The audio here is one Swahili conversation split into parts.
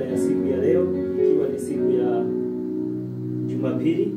ya siku ya leo, ikiwa ni siku ya Jumapili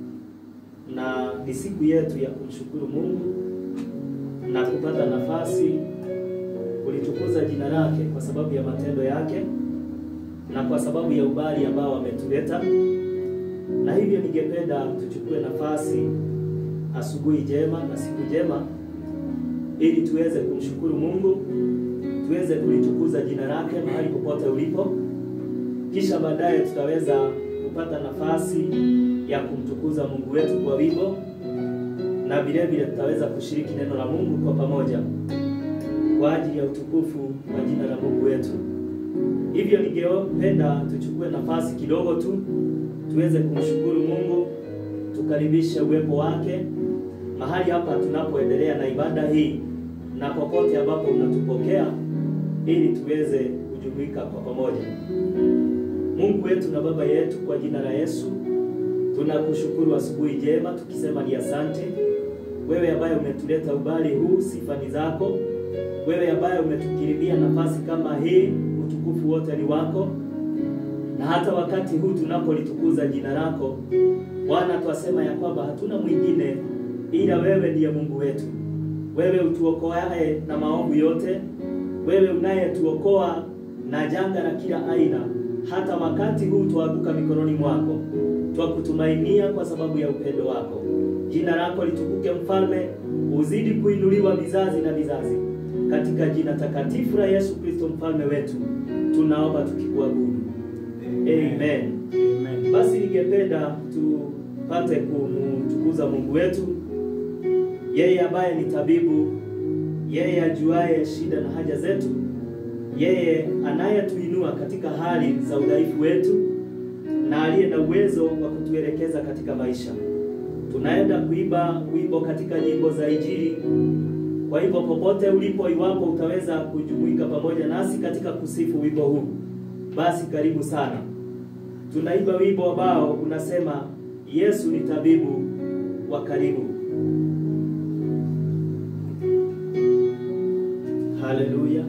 na ni siku yetu ya kumshukuru Mungu na kupata nafasi kulitukuza jina lake kwa sababu ya matendo yake na kwa sababu ya ubali ambao ametuleta. Na hivyo ningependa tuchukue nafasi asubuhi njema na siku njema ili tuweze kumshukuru Mungu, tuweze kulitukuza jina lake mahali popote ulipo, kisha baadaye tutaweza kupata nafasi ya kumtukuza Mungu wetu kwa wimbo na vile vile tutaweza kushiriki neno la Mungu kwa pamoja kwa ajili ya utukufu wa jina la Mungu wetu. Hivyo ningependa tuchukue nafasi kidogo tu tuweze kumshukuru Mungu, tukaribishe uwepo wake mahali hapa tunapoendelea na ibada hii na popote ambapo unatupokea ili tuweze kujumuika kwa pamoja. Mungu wetu na Baba yetu, kwa jina la Yesu tunakushukuru asubuhi njema, tukisema ni asante wewe ambaye umetuleta ubali huu, sifa ni zako wewe ambaye umetukirimia nafasi kama hii, utukufu wote ni wako. Na hata wakati huu tunapolitukuza jina lako Bwana, twasema ya kwamba hatuna mwingine ila wewe ndiye Mungu wetu, wewe utuokoaye na maovu yote, wewe unayetuokoa na janga la kila aina. Hata wakati huu twaanguka mikononi mwako, twakutumainia kwa sababu ya upendo wako. Jina lako litukuke, Mfalme, uzidi kuinuliwa vizazi na vizazi katika jina takatifu la Yesu Kristo mfalme wetu tunaomba tukikuabudu, amen. Amen. Basi ningependa tupate kumtukuza Mungu wetu, yeye ambaye ni tabibu, yeye ajuaye shida na haja zetu, yeye anayetuinua katika hali za udhaifu wetu na aliye na uwezo wa kutuelekeza katika maisha. Tunaenda kuimba wimbo katika nyimbo za Injili kwa hivyo popote ulipo, iwapo utaweza kujumuika pamoja nasi katika kusifu wimbo huu, basi karibu sana. Tunaimba wimbo ambao unasema Yesu ni tabibu wa karibu. Haleluya,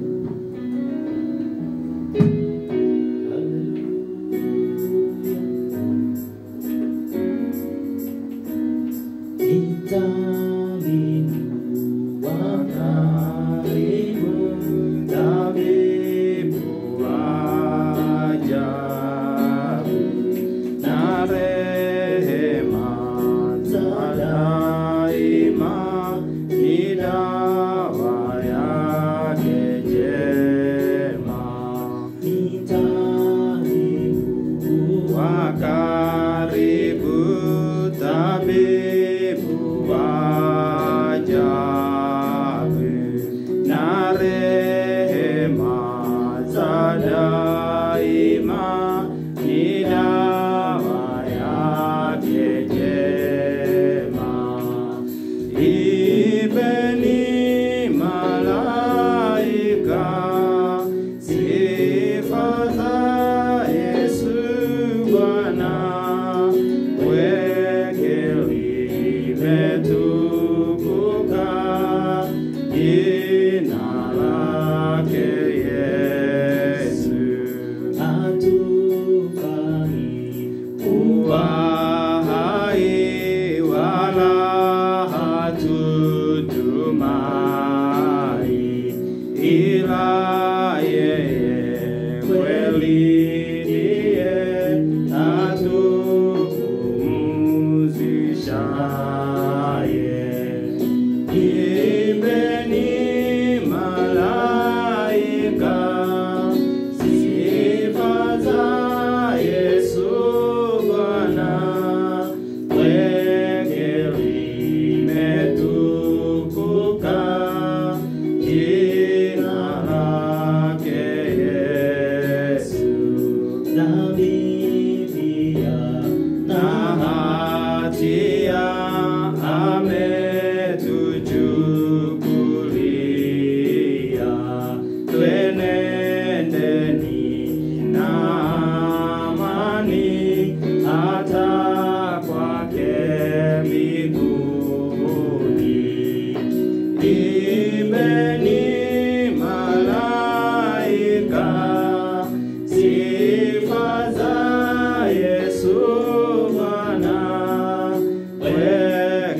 Hatia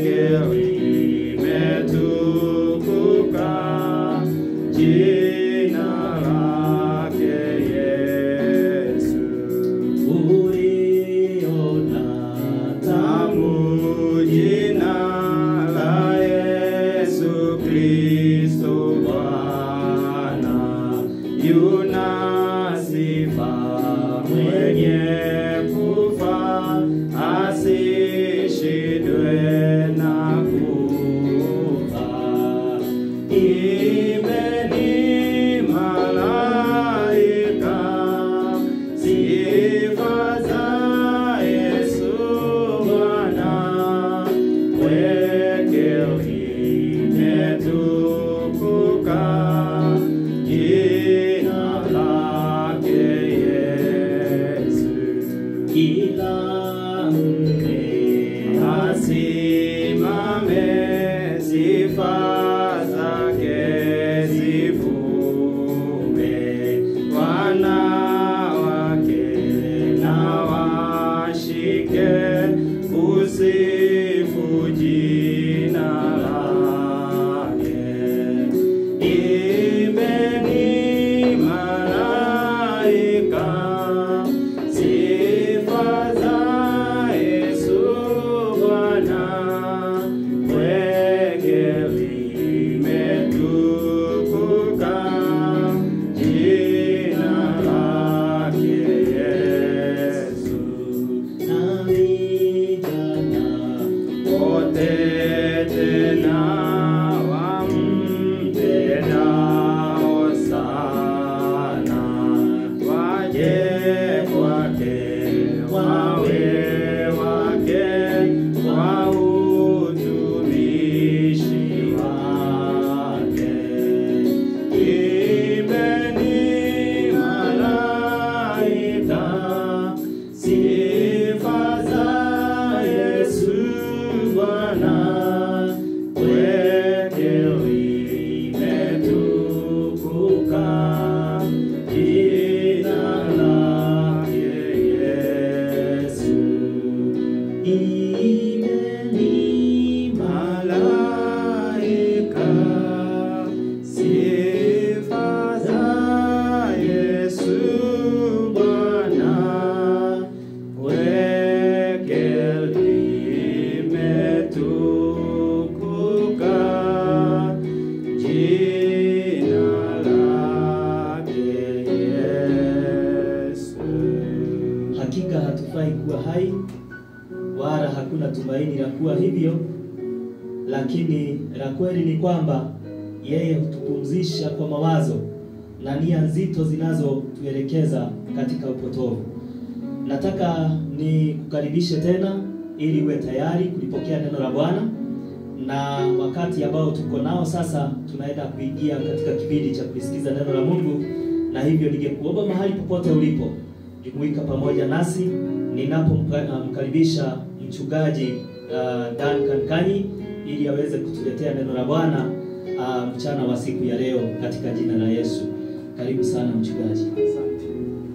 Kwake limetukuka jina lake Yesu. uliona tamu Tamu jina la Yesu Kristo Bwana, yuna sifa mwenye kufa asishindwe na kufa. Imeni malaika sifa za Yesu Bwana, kwake limetukuka jina lake Yesu. kila mne Asimame sifa zake zivume, wanawake na washike kusifu jina lake. Imbeni malaika sifa za Yesu Bwana, kwake limetukuka jina lake Yesu. na vijana Wote tena wampendao sana, waje kwake, wawe wake kwa utumishi wake. Imbeni malaika sifa za Yesu Bwana, kwake limetukuka jina lake Yesu. imeni Malaika, sifa za Yesu Bwana, kwake limetukuka jina lake Yesu. hakika hatufai kuwa hai wala hakuna tumaini la kuwa hivyo, lakini la kweli ni kwamba yeye hutupumzisha kwa mawazo na nia nzito zinazotuelekeza katika upotovu. Nataka nikukaribishe tena ili uwe tayari kulipokea neno la Bwana, na wakati ambao tuko nao sasa, tunaenda kuingia katika kipindi cha kusikiza neno la Mungu, na hivyo ningekuomba mahali popote ulipo jumuika pamoja nasi ninapomkaribisha mchungaji uh, Duncan Kanyi ili aweze kutuletea neno la Bwana uh, mchana wa siku ya leo katika jina la Yesu. Karibu sana mchungaji. Asante.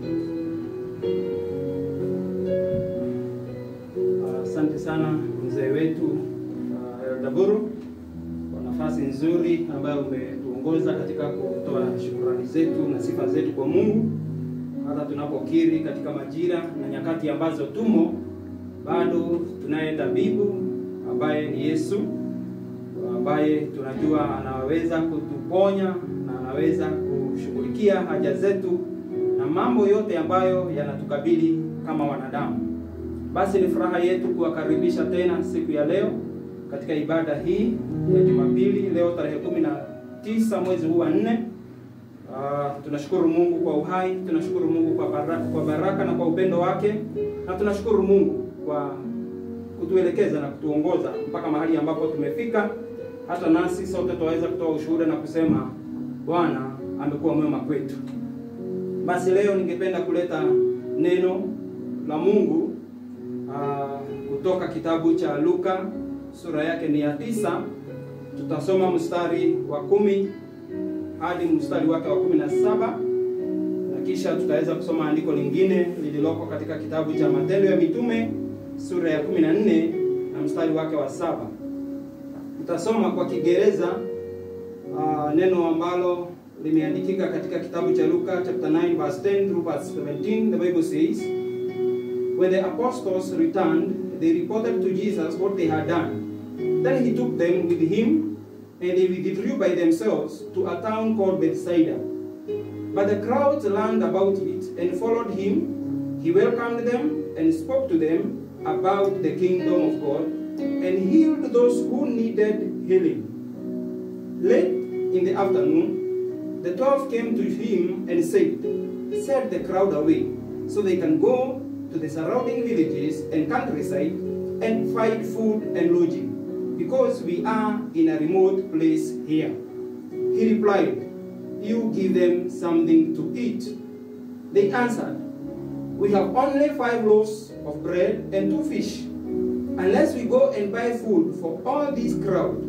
Ah, Asante sana mzee wetu uh, Eldaburu kwa nafasi nzuri ambayo umetuongoza katika kutoa shukrani zetu na sifa zetu kwa Mungu, hata tunapokiri katika majira na nyakati ambazo tumo, bado tunaye tabibu ambaye ni Yesu ambaye tunajua anaweza kutuponya na anaweza kushughulikia haja zetu na mambo yote ambayo yanatukabili kama wanadamu. Basi ni furaha yetu kuwakaribisha tena siku ya leo katika ibada hii ya Jumapili, leo tarehe kumi na tisa mwezi huu wa nne. Uh, tunashukuru Mungu kwa uhai, tunashukuru Mungu kwa baraka, kwa baraka na kwa upendo wake, na tunashukuru Mungu kwa kutuelekeza na kutuongoza mpaka mahali ambapo tumefika. Hata nasi sote tunaweza kutoa ushuhuda na kusema Bwana amekuwa mwema kwetu. Basi leo ningependa kuleta neno la Mungu uh, kutoka kitabu cha Luka sura yake ni ya tisa. Tutasoma mstari wa kumi hadi mstari wake wa kumi na saba na kisha tutaweza kusoma andiko lingine lililoko katika kitabu cha Matendo ya Mitume sura ya kumi na nne na mstari wake wa saba Tutasoma kwa Kiingereza uh, neno ambalo limeandikika katika kitabu cha Luka chapter 9 verse 10 through verse 17. The Bible says, When the apostles returned, they reported to Jesus what they had done. Then he took them with him, and they withdrew by themselves to a town called Bethsaida. But the crowds learned about it and followed him. He welcomed them and spoke to them about the kingdom of God and healed those who needed healing. Late in the afternoon, the twelve came to him and said, Set the crowd away so they can go to the surrounding villages and countryside and find food and lodging, because we are in a remote place here. He replied, You give them something to eat. They answered, We have only five loaves of bread and two fish. Unless we go and buy food for all this crowd.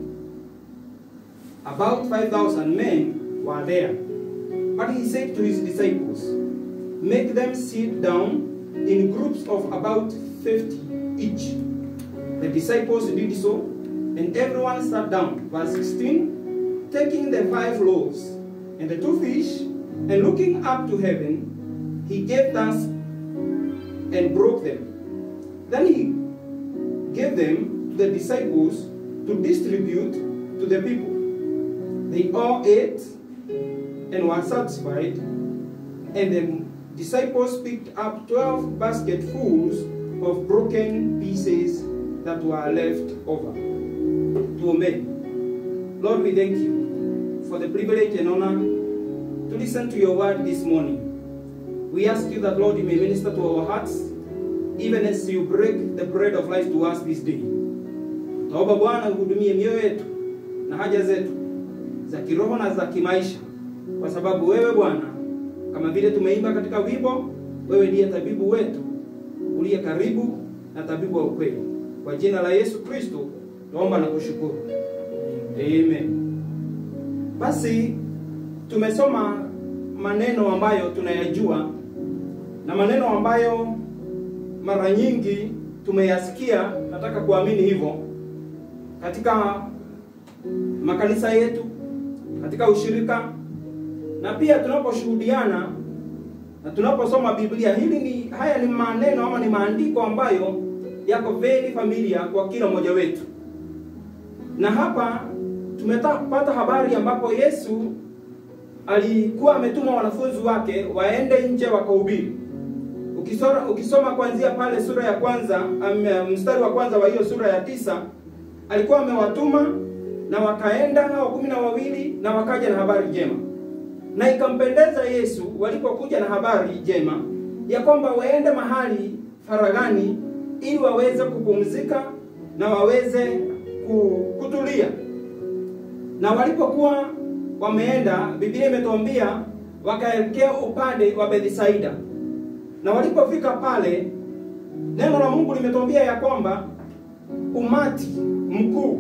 About 5,000 men were there. But he said to his disciples, Make them sit down in groups of about 50 each. The disciples did so, and everyone sat down. Verse 16 Taking the five loaves and the two fish, and looking up to heaven, he gave thanks and broke them. Then he gave them to the disciples to distribute to the people. They all ate and were satisfied, and the disciples picked up twelve basketfuls of broken pieces that were left over. Tuombe. Lord, we thank you for the privilege and honor to listen to your word this morning. We ask you that, Lord, you may minister to our hearts, even as you break the bread of life to us this day. Taomba Bwana uhudumie mioyo yetu na haja zetu za kiroho na za kimaisha, kwa sababu wewe Bwana, kama vile tumeimba katika wimbo, wewe ndiye tabibu wetu uliye karibu na tabibu wa ukweli. Kwa jina la Yesu Kristo tuomba na kushukuru, amen. Basi tumesoma maneno ambayo tunayajua na maneno ambayo mara nyingi tumeyasikia, nataka kuamini hivyo katika makanisa yetu, katika ushirika na pia tunaposhuhudiana na tunaposoma Biblia. Hili ni haya ni maneno ama ni maandiko ambayo yako very familiar kwa kila mmoja wetu, na hapa tumepata habari ambapo Yesu alikuwa ametuma wanafunzi wake waende nje wakahubiri. Ukisoma, ukisoma kuanzia pale sura ya kwanza am, mstari wa kwanza wa hiyo sura ya tisa alikuwa amewatuma na wakaenda hao kumi na wawili na wakaja na habari njema, na ikampendeza Yesu walipokuja na habari njema ya kwamba waende mahali faragani ili waweze kupumzika na waweze kutulia. Na walipokuwa wameenda, Biblia imetuambia wakaelekea upande wa Bethsaida, na walipofika pale, neno la Mungu limetuambia ya kwamba umati mkuu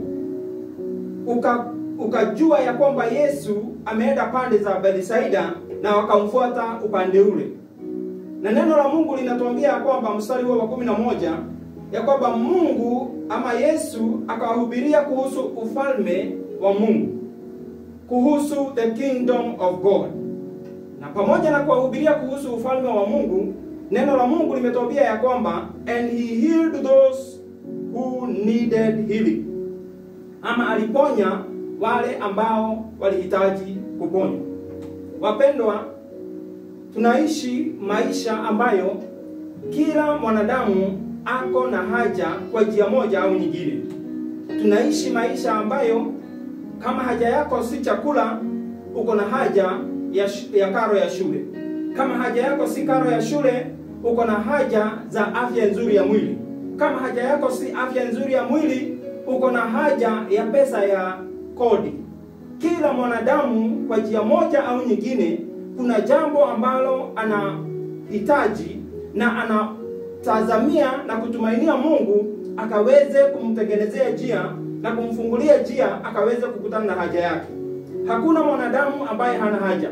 uka ukajua ya kwamba Yesu ameenda pande za Bethsaida na wakamfuata upande ule. Na neno la Mungu linatuambia ya kwamba mstari huo wa kumi na moja ya kwamba Mungu ama Yesu akawahubiria kuhusu ufalme wa Mungu, kuhusu the kingdom of God. Na pamoja na kuwahubiria kuhusu ufalme wa Mungu, neno la Mungu limetuambia ya kwamba and he healed those who needed healing, ama aliponya wale ambao walihitaji kuponywa. Wapendwa, tunaishi maisha ambayo kila mwanadamu ako na haja kwa njia moja au nyingine. Tunaishi maisha ambayo kama haja yako si chakula, uko na haja ya, ya karo ya shule. Kama haja yako si karo ya shule, uko na haja za afya nzuri ya mwili. Kama haja yako si afya nzuri ya mwili, uko na haja ya pesa ya kodi. Kila mwanadamu kwa njia moja au nyingine, kuna jambo ambalo anahitaji na anatazamia na kutumainia Mungu akaweze kumtengenezea njia na kumfungulia njia akaweze kukutana na haja yake. Hakuna mwanadamu ambaye hana haja,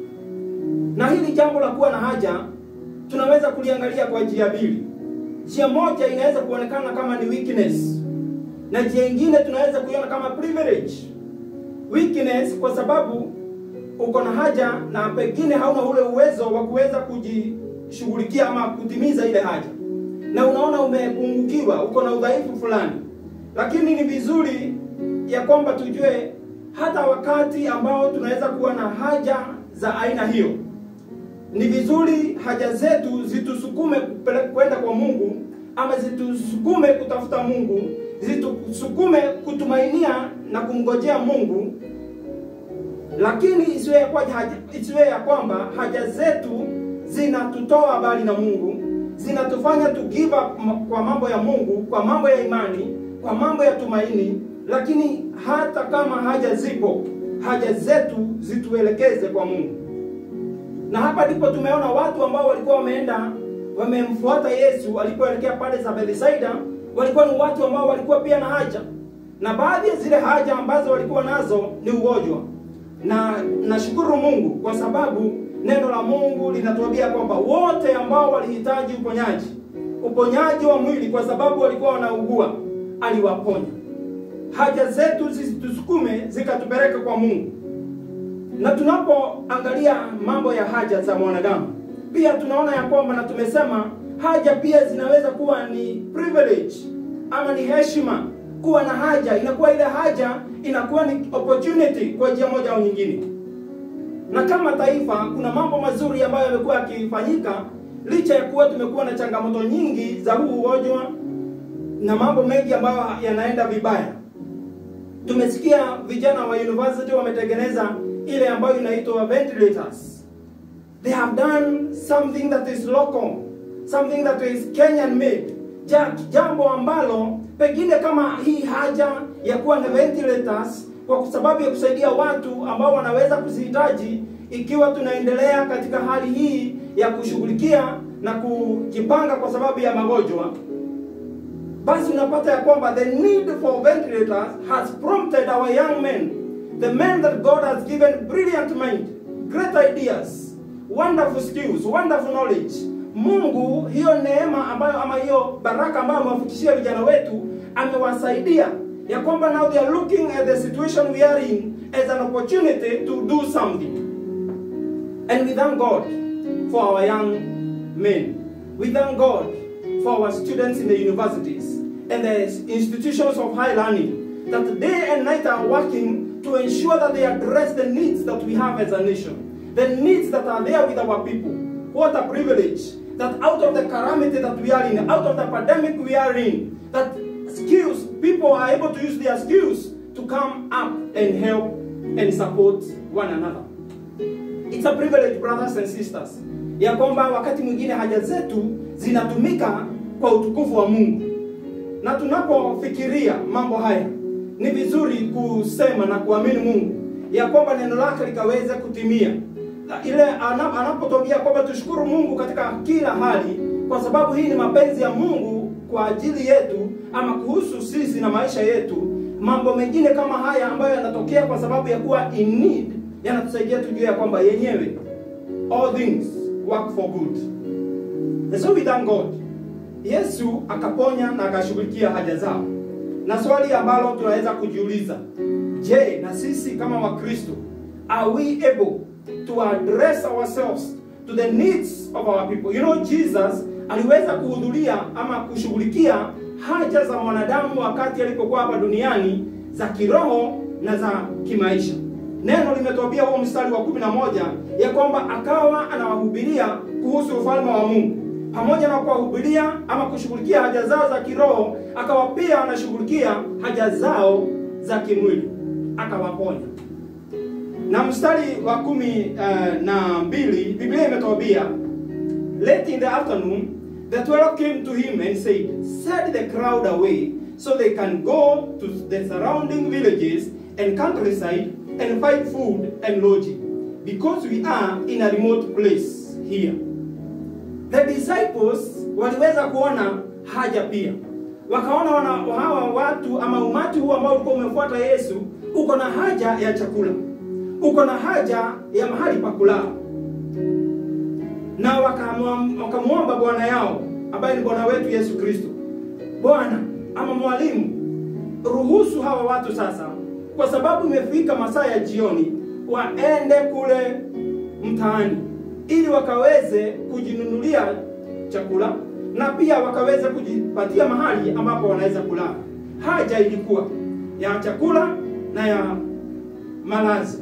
na hili jambo la kuwa na haja tunaweza kuliangalia kwa njia mbili. Njia moja inaweza kuonekana kama ni weakness, na njia ingine tunaweza kuiona kama privilege weakness kwa sababu uko na haja na pengine hauna ule uwezo wa kuweza kujishughulikia ama kutimiza ile haja na unaona umepungukiwa uko na udhaifu fulani lakini ni vizuri ya kwamba tujue hata wakati ambao tunaweza kuwa na haja za aina hiyo ni vizuri haja zetu zitusukume kupele- kwenda kwa mungu ama zitusukume kutafuta mungu zitusukume kutumainia na kumngojea mungu lakini isiwe ya, kwa, haja, isiwe ya kwamba haja zetu zinatutoa mbali na mungu zinatufanya to give up m- kwa mambo ya mungu kwa mambo ya imani kwa mambo ya tumaini lakini hata kama haja zipo haja zetu zituelekeze kwa mungu na hapa ndipo tumeona watu ambao walikuwa wameenda wamemfuata yesu alipoelekea pale za bethsaida walikuwa ni watu ambao walikuwa pia na haja na baadhi ya zile haja ambazo walikuwa nazo ni ugonjwa na nashukuru mungu kwa sababu neno la mungu linatuambia kwamba wote ambao walihitaji uponyaji uponyaji wa mwili kwa sababu walikuwa wanaugua aliwaponya haja zetu zisitusukume zikatupeleka kwa mungu na tunapoangalia mambo ya haja za mwanadamu pia tunaona ya kwamba na tumesema haja pia zinaweza kuwa ni privilege ama ni heshima kuwa na haja inakuwa ile haja inakuwa ni opportunity kwa njia moja au nyingine na kama taifa kuna mambo mazuri ambayo yamekuwa yakifanyika licha ya kuwa tumekuwa na changamoto nyingi za huu ugonjwa na mambo mengi ambayo yanaenda vibaya tumesikia vijana wa university wametengeneza ile ambayo inaitwa ventilators they have done something that is local something that is kenyan made ja, jambo ambalo pengine kama hii haja ya kuwa na ventilators kwa sababu ya kusaidia watu ambao wanaweza kuzihitaji ikiwa tunaendelea katika hali hii ya kushughulikia na kujipanga kwa sababu ya magonjwa basi unapata ya kwamba the need for ventilators has prompted our young men the men that god has given brilliant mind great ideas wonderful skills wonderful knowledge mungu hiyo neema ambayo ama hiyo baraka ambayo amewafikishia vijana wetu amewasaidia ya kwamba now they are looking at the situation we are in as an opportunity to do something and we thank god for our young men we thank god for our students in the universities and the institutions of high learning that day and night are working to ensure that they address the needs that we have as a nation, the needs that are there with our people. What a privilege that out of the calamity that we are in, out of the pandemic we are in, that skills, people are able to use their skills to come up and help and support one another. It's a privilege brothers and sisters, ya kwamba wakati mwingine haja zetu zinatumika kwa utukufu wa Mungu, na tunapofikiria mambo haya ni vizuri kusema na kuamini Mungu ya kwamba neno lake likaweza kutimia. Na Ile ana- anapotuambia kwamba tushukuru Mungu katika kila hali, kwa sababu hii ni mapenzi ya Mungu kwa ajili yetu ama kuhusu sisi na maisha yetu. Mambo mengine kama haya ambayo yanatokea kwa sababu ya kuwa in need yanatusaidia tujue ya kwamba yenyewe all things work for good. And so we thank God. Yesu akaponya na akashughulikia haja zao. Na swali ambalo tunaweza kujiuliza, je, na sisi kama Wakristo are we able to address ourselves to the needs of our people? You know Jesus aliweza kuhudhuria ama kushughulikia haja za mwanadamu wakati alipokuwa hapa duniani za kiroho na za kimaisha. Neno limetuambia huo mstari wa kumi na moja ya kwamba akawa anawahubiria kuhusu ufalme wa Mungu pamoja na kuwahubiria ama kushughulikia haja zao za kiroho, akawa pia anashughulikia haja zao za kimwili, akawaponya. Na mstari wa kumi uh, na mbili Biblia imetuambia late in the afternoon the twelve came to him and said, Set the crowd away so they can go to the surrounding villages and countryside and find food and lodging, because we are in a remote place here. The disciples waliweza kuona haja pia, wakaona wana, hawa watu ama umati huu ambao ulikuwa umefuata Yesu uko na haja ya chakula, uko na haja ya mahali pa kulala, na wakamwam- wakamwomba Bwana yao ambaye ni Bwana wetu Yesu Kristo, Bwana ama mwalimu, ruhusu hawa watu sasa, kwa sababu imefika masaa ya jioni, waende kule mtaani ili wakaweze kujinunulia chakula na pia wakaweze kujipatia mahali ambapo wanaweza kulala. Haja ilikuwa ya chakula na ya malazi,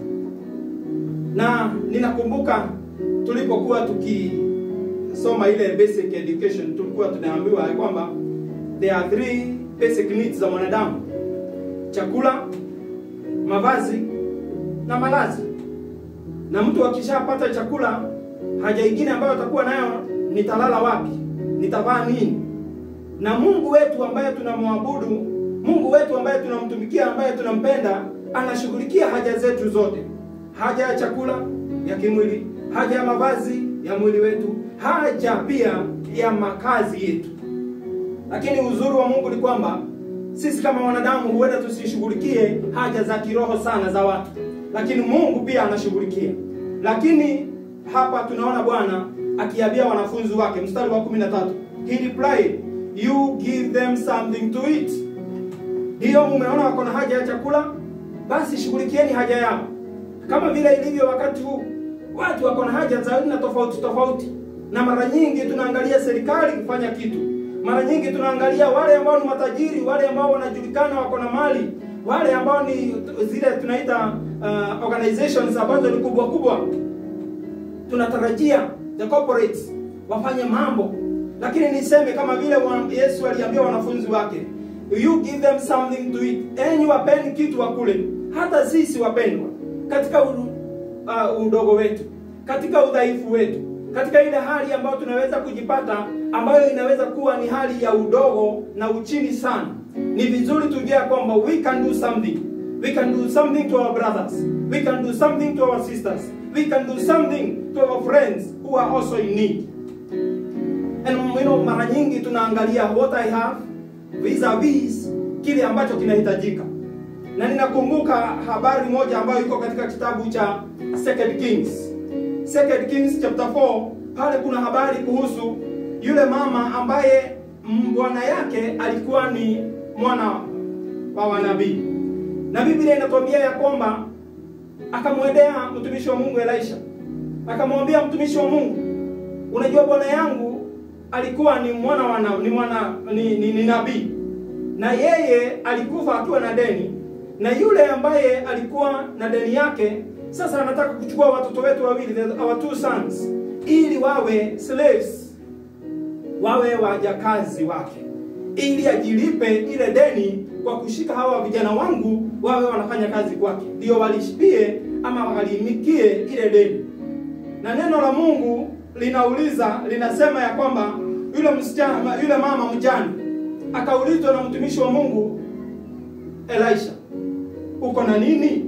na ninakumbuka tulipokuwa tukisoma ile basic education, tulikuwa tunaambiwa ya kwamba there are three basic needs za mwanadamu: chakula, mavazi na malazi. Na mtu akishapata chakula, haja ingine ambayo atakuwa nayo, nitalala wapi? Nitavaa nini? Na Mungu wetu ambaye tunamwabudu, Mungu wetu ambaye tunamtumikia, ambaye tunampenda, anashughulikia haja zetu zote, haja ya chakula ya kimwili, haja ya mavazi ya mwili wetu, haja pia ya makazi yetu. Lakini uzuri wa Mungu ni kwamba sisi kama wanadamu huenda tusishughulikie haja za kiroho sana za watu, lakini Mungu pia anashughulikia. Lakini hapa tunaona Bwana akiambia wanafunzi wake, mstari wa 13, he replied you give them something to eat. Hiyo mumeona wako na haja ya chakula, basi shughulikieni haja yao, kama vile ilivyo wakati huu. Watu wako na haja za aina tofauti tofauti, na mara nyingi tunaangalia serikali kufanya kitu mara nyingi tunaangalia wale ambao ni matajiri, wale ambao wanajulikana wako na mali, wale ambao ni zile tunaita uh, organizations ambazo ni kubwa kubwa. Tunatarajia the corporates wafanye mambo, lakini niseme kama vile wa Yesu aliambia wanafunzi wake, you give them something to eat, enyi wapeni kitu wakule. Hata sisi wapendwa, katika u, uh, udogo wetu, katika udhaifu wetu katika ile hali ambayo tunaweza kujipata ambayo inaweza kuwa ni hali ya udogo na uchini sana, ni vizuri tujue kwamba we can do something. We can do something to our brothers. We can do something to our sisters. We can do something to our friends who are also in need. And you know, mara nyingi tunaangalia what I have vis-a-vis kile ambacho kinahitajika, na ninakumbuka habari moja ambayo iko katika kitabu cha Second Kings Second Kings chapter 4 pale kuna habari kuhusu yule mama ambaye bwana yake alikuwa ni mwana wa wanabii, na Biblia inatuambia ya kwamba akamwendea mtumishi wa Mungu Elisha, akamwambia mtumishi wa Mungu, unajua bwana yangu alikuwa ni mwana wa ni mwana ni, ni, ni nabii, na yeye alikufa akiwa na deni, na yule ambaye alikuwa na deni yake sasa anataka kuchukua watoto wetu wawili, our two sons, ili wawe slaves, wawe wajakazi wake, ili ajilipe ile deni kwa kushika hawa vijana wangu wawe wanafanya kazi kwake, ndio walishipie ama walimikie ile deni. Na neno la Mungu linauliza linasema ya kwamba yule msichana, yule mama mjane akaulizwa na mtumishi wa Mungu Elisha, uko na nini?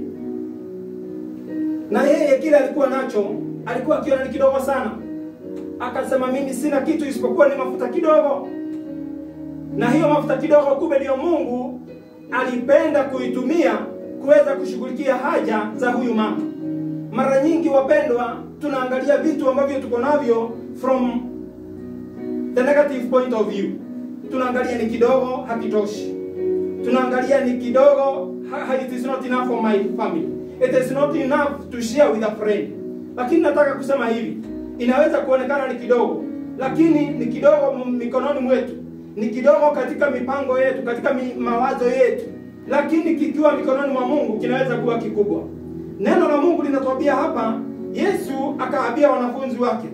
na yeye kile alikuwa nacho alikuwa akiona ni kidogo sana. Akasema mimi sina kitu isipokuwa ni mafuta kidogo, na hiyo mafuta kidogo kumbe ndiyo Mungu alipenda kuitumia kuweza kushughulikia haja za huyu mama. Mara nyingi wapendwa, tunaangalia vitu ambavyo tuko navyo from the negative point of view. Tunaangalia ni kidogo, hakitoshi. Tunaangalia ni kidogo, it is not enough for my family it is not enough to share with a friend. Lakini nataka kusema hivi, inaweza kuonekana ni kidogo, lakini ni kidogo mikononi mwetu, ni kidogo katika mipango yetu, katika mi, mawazo yetu, lakini kikiwa mikononi mwa Mungu kinaweza kuwa kikubwa. Neno la Mungu linatuambia hapa, Yesu akaambia wanafunzi wake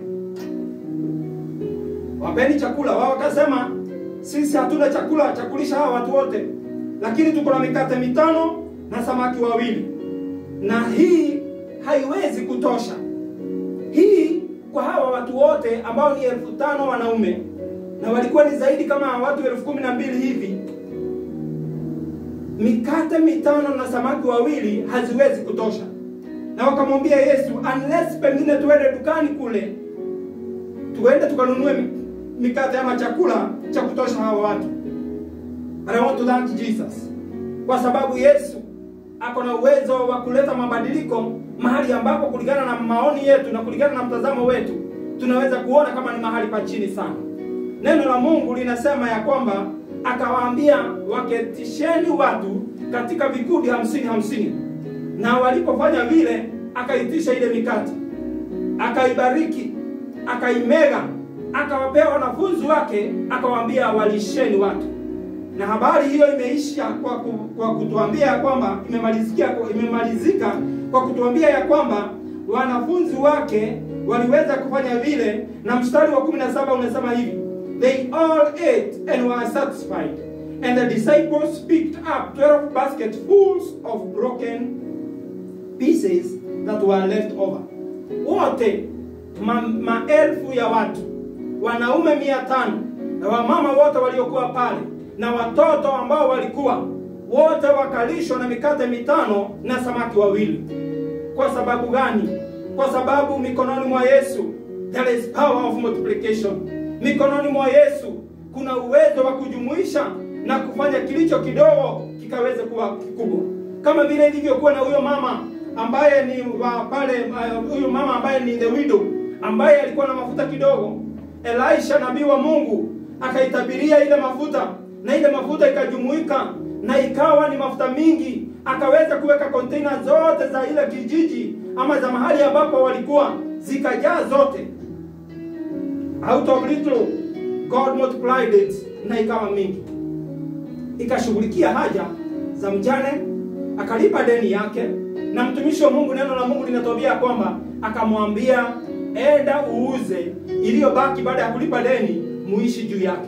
wapeni chakula. Wao wakasema sisi hatuna chakula cha kulisha hawa watu wote, lakini tuko na mikate mitano na samaki wawili na hii haiwezi kutosha. Hii kwa hawa watu wote ambao ni elfu tano wanaume na walikuwa ni zaidi kama watu elfu kumi na mbili hivi, mikate mitano na samaki wawili haziwezi kutosha. Na wakamwambia Yesu, unless pengine tuende dukani kule, tuende tukanunue mikate ama chakula cha kutosha hawa watu. And I want to thank Jesus kwa sababu Yesu ako na uwezo wa kuleta mabadiliko mahali ambapo kulingana na maoni yetu na kulingana na mtazamo wetu tunaweza kuona kama ni mahali pa chini sana. Neno la Mungu linasema ya kwamba akawaambia waketisheni watu katika vikundi hamsini hamsini, na walipofanya vile, akaitisha ile mikate, akaibariki, akaimega, akawapea wanafunzi wake, akawaambia walisheni watu. Na habari hiyo imeisha kwa, ku, kwa kutuambia ya kwamba imemalizikia imemalizika kwa kutuambia ya kwamba wanafunzi wake waliweza kufanya vile, na mstari wa 17 unasema hivi they all ate and were satisfied and the disciples picked up 12 basketfuls of broken pieces that were left over wote ma, maelfu ya watu wanaume mia tano na wamama wote waliokuwa pale na watoto ambao walikuwa wote wakalishwa na mikate mitano na samaki wawili kwa sababu gani kwa sababu mikononi mwa yesu there is power of multiplication mikononi mwa yesu kuna uwezo wa kujumuisha na kufanya kilicho kidogo kikaweze kuwa kikubwa kama vile ilivyokuwa na huyo mama ambaye ni wa pale uh, huyo mama ambaye ni the widow ambaye alikuwa na mafuta kidogo elisha nabii wa mungu akaitabiria ile mafuta na ile mafuta ikajumuika na ikawa ni mafuta mingi akaweza kuweka container zote za ile kijiji ama za mahali ambapo walikuwa zikajaa zote out of little god multiplied it na ikawa mingi ikashughulikia haja za mjane akalipa deni yake na mtumishi wa mungu neno la mungu linatuambia kwamba akamwambia enda uuze iliyobaki baada ya kulipa deni muishi juu yake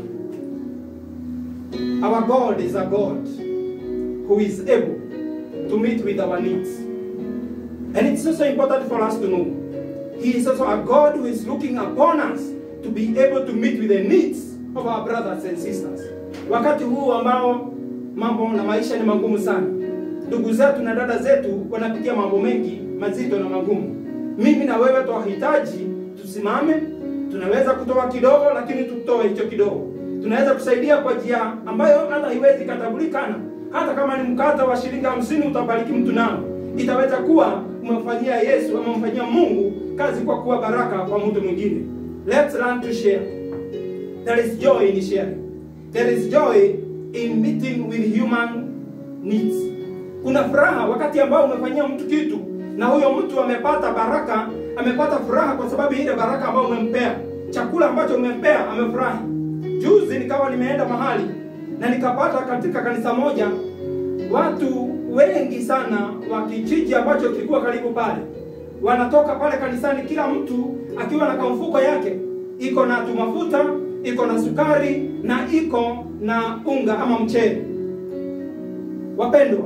our god is a god who is able to meet with our needs and it's also important for us to know he is also a god who is looking upon us to be able to meet with the needs of our brothers and sisters wakati huu ambao mambo na maisha ni magumu sana ndugu zetu na dada zetu wanapitia mambo mengi mazito na magumu mimi na wewe twahitaji tusimame tunaweza kutoa kidogo lakini tutoe hicho kidogo tunaweza kusaidia kwa njia ambayo hata haiwezi katambulikana hata kama ni mkata wa shilingi hamsini utabariki mtu nao itaweza kuwa umemfanyia yesu ama umemfanyia mungu kazi kwa kuwa baraka kwa mtu mwingine let's learn to share there is joy in sharing there is joy in meeting with human needs kuna furaha wakati ambao umefanyia mtu kitu na huyo mtu amepata baraka amepata furaha kwa sababu ya ile baraka ambayo umempea chakula ambacho umempea amefurahi juzi nikawa nimeenda mahali na nikapata katika kanisa moja watu wengi sana wa kijiji ambacho kilikuwa karibu pale wanatoka pale kanisani kila mtu akiwa na kamfuko yake iko na tumafuta iko na sukari na iko na unga ama mchele wapendwa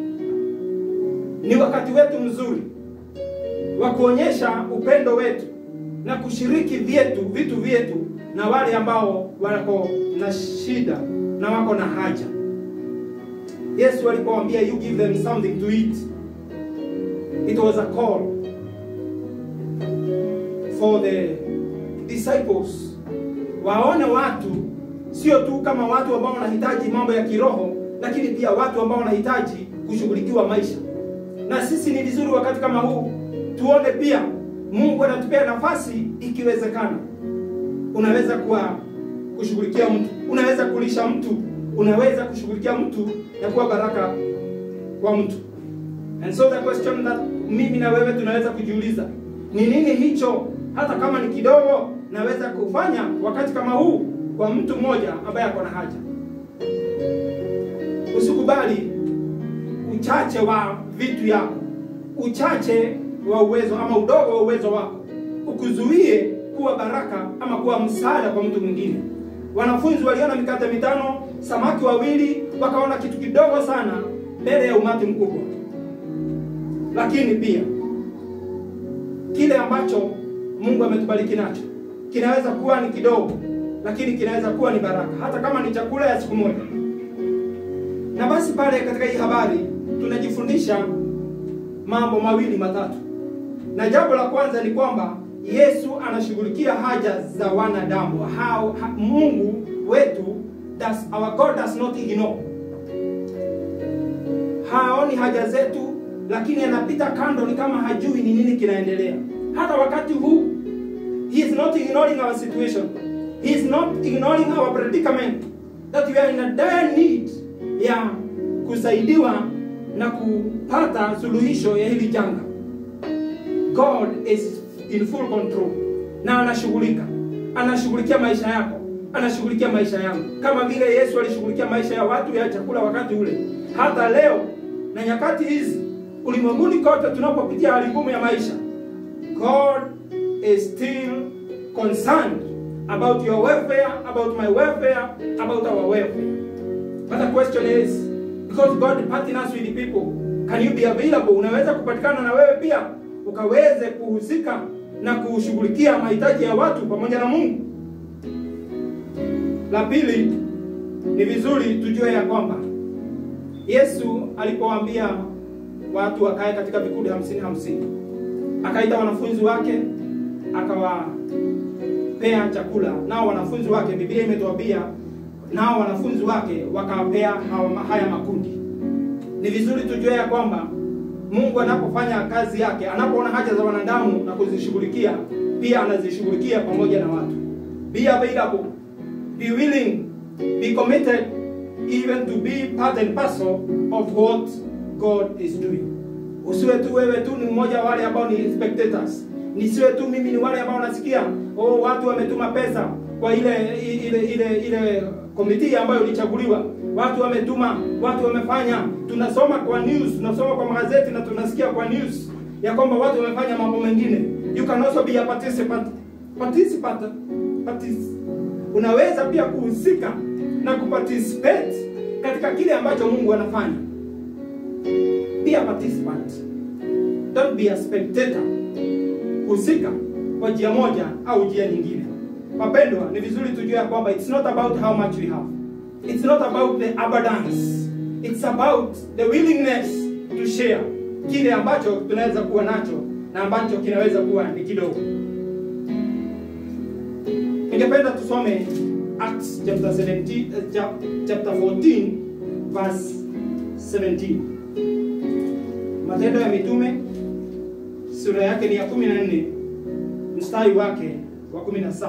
ni wakati wetu mzuri wa kuonyesha upendo wetu na kushiriki vyetu vitu vyetu na wale ambao wako na shida na wako na haja yesu alipowaambia you give them something to eat it was a call for the disciples waone watu sio tu kama watu ambao wanahitaji mambo ya kiroho lakini pia watu ambao wanahitaji kushughulikiwa maisha na sisi ni vizuri wakati kama huu tuone pia mungu anatupea nafasi ikiwezekana unaweza kuwa kushughulikia mtu unaweza kulisha mtu unaweza kushughulikia mtu na kuwa baraka kwa mtu and so the question that mimi na wewe tunaweza kujiuliza ni nini hicho hata kama ni kidogo naweza kufanya wakati kama huu kwa mtu mmoja ambaye ako na haja usikubali uchache wa vitu yako uchache wa uwezo ama udogo wa uwezo wako ukuzuie kuwa baraka ama kuwa msaada kwa mtu mwingine wanafunzi waliona mikate mitano samaki wawili wakaona kitu kidogo sana mbele ya umati mkubwa lakini pia kile ambacho mungu ametubariki nacho kinaweza kuwa ni kidogo lakini kinaweza kuwa ni baraka hata kama ni chakula ya siku moja na basi pale katika hii habari tunajifundisha mambo mawili matatu na jambo la kwanza ni kwamba yesu anashughulikia haja za wanadamu How, ha, mungu wetu does, our god does not ignore haoni haja zetu lakini anapita kando ni kama hajui ni nini kinaendelea hata wakati huu he is not ignoring our situation he is not ignoring our predicament that we are in a dire need ya kusaidiwa na kupata suluhisho ya hili janga god is in full control na anashughulika anashughulikia maisha yako anashughulikia maisha yangu kama vile yesu alishughulikia maisha ya watu ya chakula wakati ule hata leo na nyakati hizi ulimwenguni kote tunapopitia hali ngumu ya maisha god is still concerned about your welfare about my welfare about our welfare but the question is because god partners with the people can you be available unaweza kupatikana na wewe pia ukaweze kuhusika na kushughulikia mahitaji ya watu pamoja na mungu la pili ni vizuri tujue ya kwamba yesu alipowaambia watu wakae katika vikundi hamsini hamsini akaita wanafunzi wake akawapea chakula nao wanafunzi wake biblia imetuambia nao wanafunzi wake wakawapea hawa- haya makundi ni vizuri tujue ya kwamba mungu anapofanya kazi yake anapoona haja za wanadamu na kuzishughulikia pia anazishughulikia pamoja na watu be available be willing be committed even to be part and parcel of what god is doing usiwe tu wewe tu ni mmoja wa wale ambao ni spectators nisiwe tu mimi ni wale ambao nasikia oh watu wametuma pesa kwa ile ile ile ile komiti ambayo ilichaguliwa watu wametuma watu wamefanya tunasoma kwa news tunasoma kwa magazeti na tunasikia kwa news ya kwamba watu wamefanya mambo mengine you can also be a participant participant partic unaweza pia kuhusika na kuparticipate katika kile ambacho mungu anafanya be a participant don't be a spectator husika kwa njia moja au njia nyingine wapendwa ni vizuri tujue ya kwamba it's not about how much we have it's not about the abundance it's about the willingness to share kile ambacho tunaweza kuwa nacho na ambacho kinaweza kuwa ni kidogo ningependa tusome acts chapter 17 eh, chap- chapter 14 verse 17 matendo ya mitume sura yake ni ya 14 mstari wake wa 17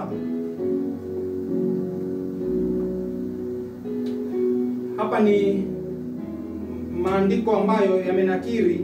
hapa ni maandiko ambayo yamenakiri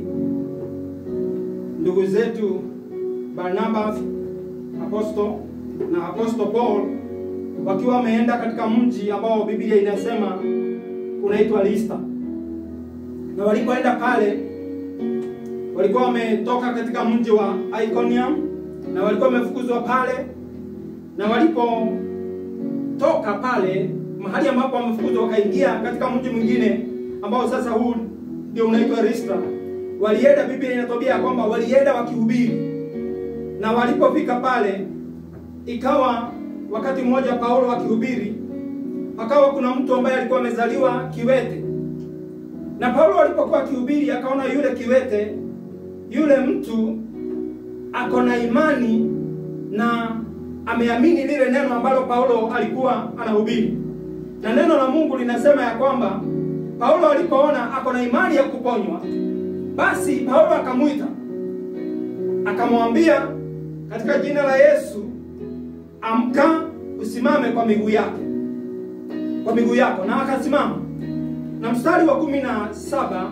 ndugu zetu barnabas aposto na aposto paul wakiwa wameenda katika mji ambao biblia inasema unaitwa lista na walipoenda pale walikuwa wametoka katika mji wa iconium na walikuwa wamefukuzwa pale na walipotoka pale mahali ambapo wamefukuzwa wakaingia katika mji mwingine ambao sasa huu ndio unaitwa Listra. Walienda, Biblia inatuambia ya kwamba walienda wakihubiri, na walipofika pale, ikawa wakati mmoja Paulo akihubiri, akawa kuna mtu ambaye alikuwa amezaliwa kiwete, na Paulo alipokuwa akihubiri akaona yule kiwete, yule mtu ako na imani na ameamini lile neno ambalo Paulo alikuwa anahubiri, na neno la Mungu linasema ya kwamba Paulo alipoona ako na imani ya kuponywa, basi Paulo akamwita akamwambia, katika jina la Yesu, amka, usimame kwa miguu yake, kwa miguu yako, na akasimama. Na mstari wa kumi na saba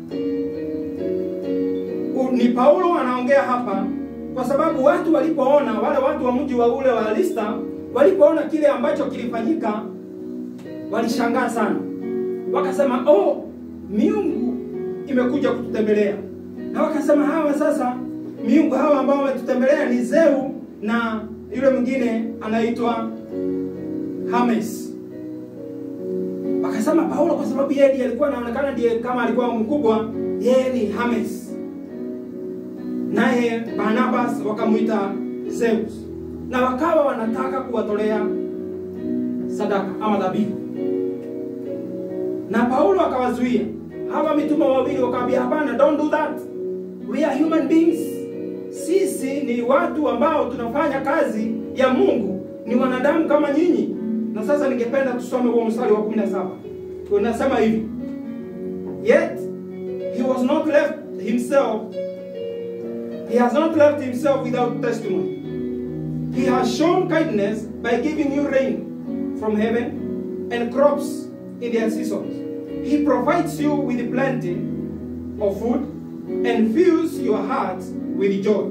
u- ni Paulo anaongea hapa, kwa sababu watu walipoona, wale watu wa mji wa ule wa Lista walipoona kile ambacho kilifanyika, walishangaa sana wakasema oh, miungu imekuja kututembelea. Na wakasema hawa sasa, miungu hawa ambao wametutembelea ni Zeu na yule mwingine anaitwa Hermes. Wakasema Paulo, kwa sababu yeye ndiye alikuwa anaonekana ndiye kama alikuwa mkubwa, yeye ni Hermes, naye Barnabas wakamwita Zeus, na wakawa wanataka kuwatolea sadaka ama dhabihu na Paulo akawazuia hawa mitume wawili, wakamwambia hapana, don't do that, we are human beings. Sisi ni watu ambao tunafanya kazi ya Mungu, ni wanadamu kama nyinyi. Na sasa ningependa tusome huo mstari wa 17 unasema hivi, yet he was not left himself he has not left himself without testimony he has shown kindness by giving you rain from heaven and crops in their seasons. He provides you with plenty of food and fills your heart with joy.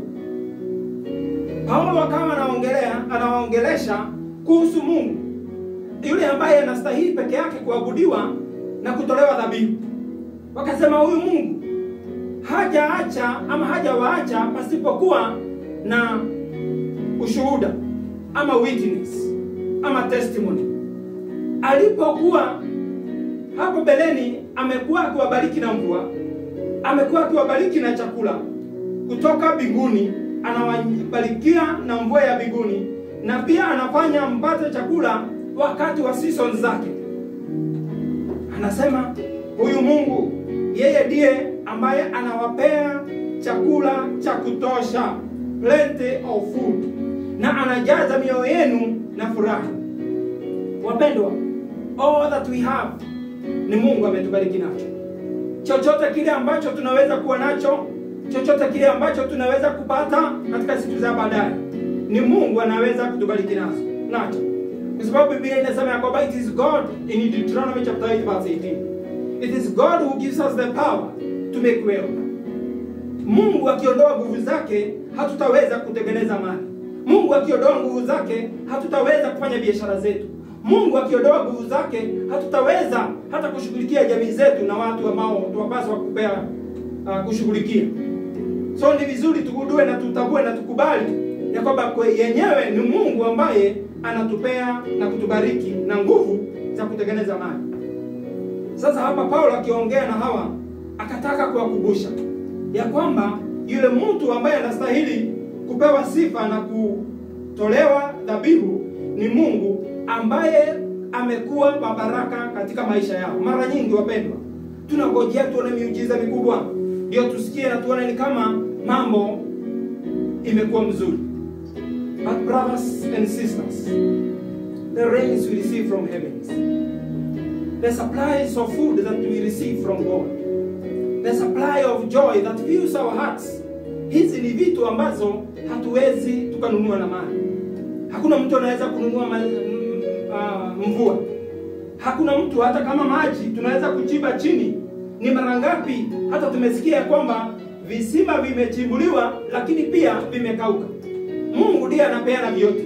Paulo akawa anaongelea anawaongelesha kuhusu Mungu yule ambaye anastahili peke yake kuabudiwa na kutolewa dhabihu. Wakasema huyu Mungu hajaacha ama hajawaacha pasipokuwa na ushuhuda ama witness ama testimony. Alipokuwa hapo beleni, amekuwa akiwabariki na mvua, amekuwa akiwabariki na chakula kutoka mbinguni, anawabarikia na mvua ya mbinguni, na pia anafanya mpate chakula wakati wa season zake. Anasema huyu Mungu yeye ndiye ambaye anawapea chakula cha kutosha, plenty of food, na anajaza mioyo yenu na furaha. Wapendwa, all that we have ni Mungu ametubariki nacho. Chochote kile ambacho tunaweza kuwa nacho, chochote kile ambacho tunaweza kupata katika siku za baadaye, ni Mungu anaweza kutubariki nazo nacho, kwa sababu Biblia inasema ya kwamba it is God in Deuteronomy chapter 8 verse 18 it is God who gives us the power to make wealth. Mungu akiondoa nguvu zake, hatutaweza kutengeneza mali. Mungu akiondoa nguvu zake, hatutaweza kufanya biashara zetu. Mungu akiondoa nguvu zake, hatutaweza hata kushughulikia jamii zetu na watu ambao tunapaswa kupea uh, kushughulikia. So ni vizuri tugundue na tutambue na tukubali ya kwamba kwe- yenyewe ni Mungu ambaye anatupea na kutubariki na nguvu za kutengeneza mali. Sasa hapa Paulo akiongea na hawa akataka kuwakumbusha ya kwamba yule mtu ambaye anastahili kupewa sifa na kutolewa dhabihu ni Mungu ambaye amekuwa wa baraka katika maisha yao. Mara nyingi wapendwa, tunangojea tuone miujiza mikubwa ndio tusikie na tuone ni kama mambo imekuwa mzuri. But brothers and sisters, the rains we receive from heavens the supplies of food that we receive from God, the supply of joy that fills our hearts. Hizi ni vitu ambazo hatuwezi tukanunua na mali. Hakuna mtu anaweza kununua ma, m, uh, mvua. Hakuna mtu hata kama maji tunaweza kuchimba chini. Ni mara ngapi hata tumesikia ya kwamba visima vimechimbuliwa lakini pia vimekauka. Mungu ndiye anapeana vyote,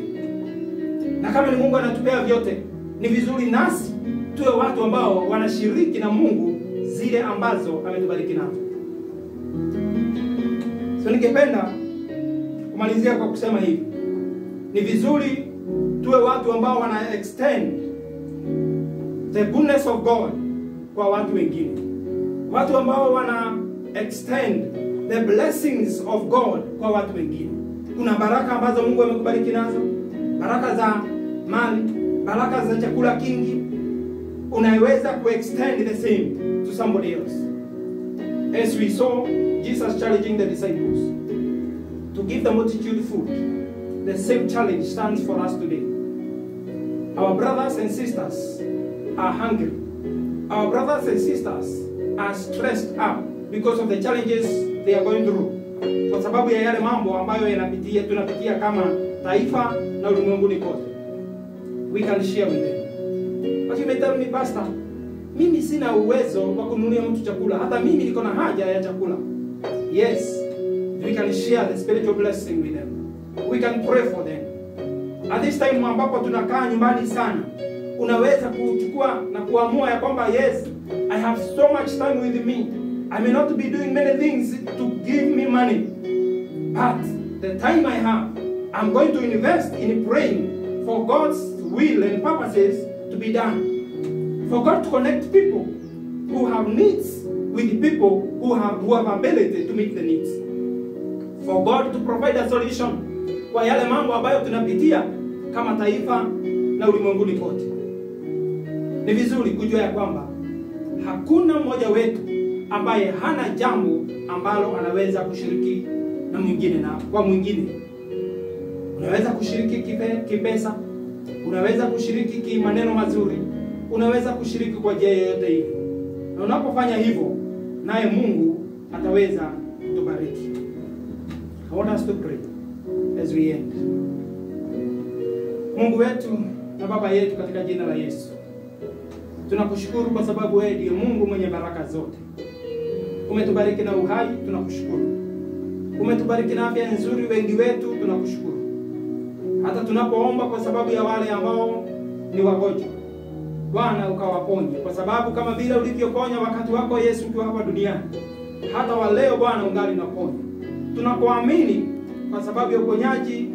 na kama ni Mungu anatupea vyote, ni vizuri nasi tuwe watu ambao wanashiriki na Mungu zile ambazo ametubariki nazo. So ningependa kumalizia kwa kusema hivi, ni vizuri tuwe watu ambao wana extend the goodness of God kwa watu wengine, watu ambao wana extend the blessings of God kwa watu wengine. Kuna baraka ambazo Mungu amekubariki nazo, baraka za mali, baraka za chakula kingi, unaweza kuextend the same to somebody else. As we saw Jesus challenging the disciples to give the multitude food, the same challenge stands for us today. Our brothers and sisters are hungry. Our brothers and sisters are stressed up because of the challenges they are going through. Kwa sababu ya yale mambo ambayo yanapitia tunapitia kama taifa na ulimwenguni kote. We can share with them. But you may tell me, Pastor, mimi sina uwezo wa kununulia mtu chakula. Hata mimi niko na haja ya chakula. Yes, we can share the spiritual blessing with them. We can pray for them. At this time ambapo tunakaa nyumbani sana, unaweza kuchukua na kuamua ya kwamba yes, I have so much time with me. I may not be doing many things to give me money. But the time I have, I'm going to invest in praying for God's will and purposes to be done. For God to connect people who have needs with people who have who have ability to meet the needs. For God to provide a solution kwa yale mambo ambayo tunapitia kama taifa na ulimwenguni kote. Ni vizuri kujua ya kwamba hakuna mmoja wetu ambaye hana jambo ambalo anaweza kushiriki na mwingine na kwa mwingine. Unaweza kushiriki kipe, kipesa, unaweza kushiriki kimaneno mazuri, unaweza kushiriki kwa njia yoyote ile, na unapofanya hivyo, naye Mungu ataweza kutubariki. I want us to pray as we end. Mungu wetu na Baba yetu, katika jina la Yesu, Tunakushukuru kwa sababu wewe ndiye Mungu mwenye baraka zote. Umetubariki na uhai, tunakushukuru. Umetubariki na afya nzuri, wengi wetu tunakushukuru. Hata tunapoomba kwa sababu ya wale ambao ni wagonjwa, Bwana ukawaponye, kwa sababu kama vile ulivyoponya wakati wako Yesu ukiwa hapa duniani, hata wa leo Bwana ungali unaponya. Tunakuamini kwa sababu ya uponyaji